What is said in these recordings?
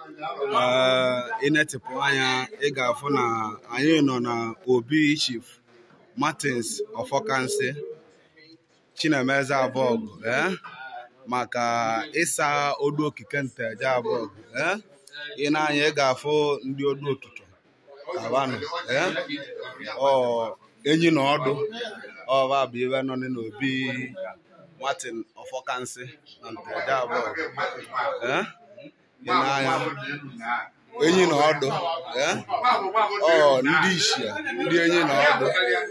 ee ịnetịpụ anya ị ga-afụ na anyị nọ na obi chief martins ọfọkansị chinemeze abọgụ ee maka ịsa odu okike nteje abọgụ ee ị na-anya ị ga-afụ ndị odu okike abanụ ee ọ enyi na ọdụ ọba bụ ibe nọ n'obi martin ọfọkansị na nteje abọgụ ee ị na-anya enyi na ọdụ ee ọ ndị ishia ndị enyi na ọdụ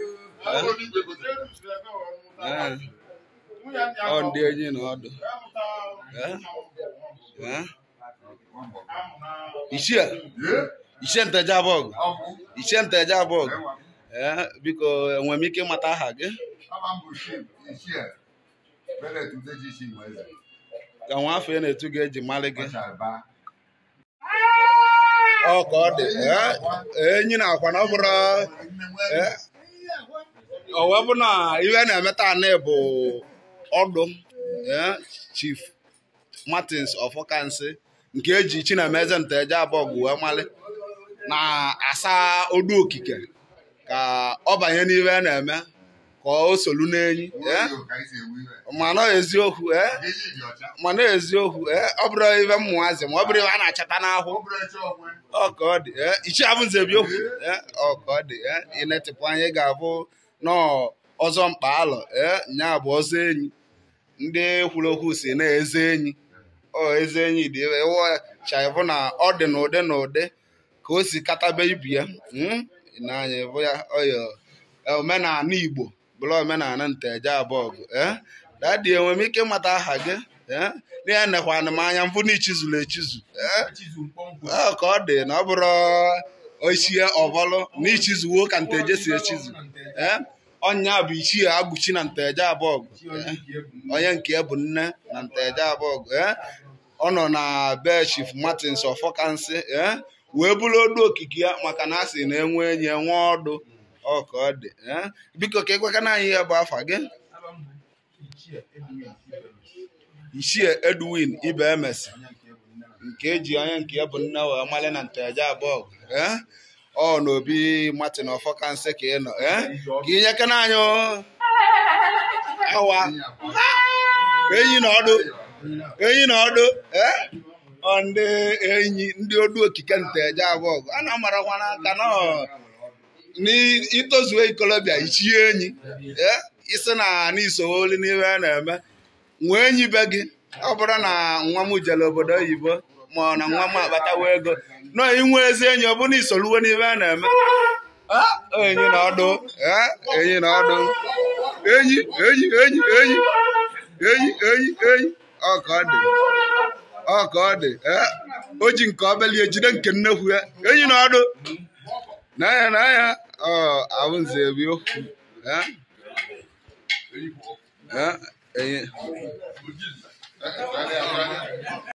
ee ọ ndị enyi na ọdụ ee ee ishia ishie nteje abọgụ ishie nteje abọgụ ee biko enwere m ike ịmata aha gị ka nwa afọ ị na-etu gị eji mara gị ọ ka ọ dị ee enyi na akwa na ọ bụrụ ee ọ wee bụ na ihe na-emeta anị bụ ọdụ ee chief martins ọfọkansị nke eji chinemeze nteje abọgụ wee mali na-asa odu okike ka ọ banye n'ihe a na-eme ka o solu n'enyi ee mana eziokwu ee mana eziokwu ee ọ bụrụ ibe mmụazị ma ọ bụrụ ibe a na-achata n'ahụ ọ ka ọ dị ee ichi abụnze bi okwu ee ọ ka ọ dị ee ịnetịpụ anya ị ga-abụ nọọ ọzọ mkpa alọ ee nya bụ ọzọ enyi ndị kwuru okwu si na eze enyi ọ eze enyi dị ebe chaịbụ na ọ dị n'ụdị n'ụdị ka o si katabe ibi ya n'anya bụ ya ọyọ omenala igbo bụrụ omenala nteje abọgụ ee dadi enwere m ike ịmata aha gị ee n'ihe nekwana m anya mbụ na ichizuru echizu ee ka ọ dị na ọ bụrụ ochie ọbọlụ na ichizuwo ka nteje si echizu ee ọnya bụ ichie agụchi na nteje abọgụ onye nke bụ nne na nteje abọgụ ee ọ nọ na be chief martins ọfọkansị ee wee bụrụ odu okike ya maka na a sị na enwe enyi enwe ọdụ ọ ka ọ dị biko ka ekwekana anyị ihe bụ afa gị ichie edwin ibe emesi nke eji onye nke ya bụ nne wee mali na nteje abụọ ee ọ n'obi martin ọfọkansị ka ị nọ ee ka inyekana anyị awa enyi na ọdụ enyi na ọdụ ee ọ ndị enyi ndị odu okike nteje abụọ a na-amarakwa n'aka nọ n'itozuo ikolobịa ichie enyi ee isi na n'isowoli n'ihe a na-eme nwee enyi be gị ọ bụrụ na nwa m jere obodo oyibo ma ọ na nwa m akpatawa ego nọ inwe ezi enyi ọ bụrụ na isoluwe n'ihe a na-eme enyi na ọdụ enyi na ọdụ enyi enyi enyi enyi enyi enyi enyi ọ ka ọ dị ọ ka ọ dị o ji nke ọbeli ejide nke nnekwu ya enyi na ọdụ n'anya n'anya ọ ahụ nze ebi okwu enyi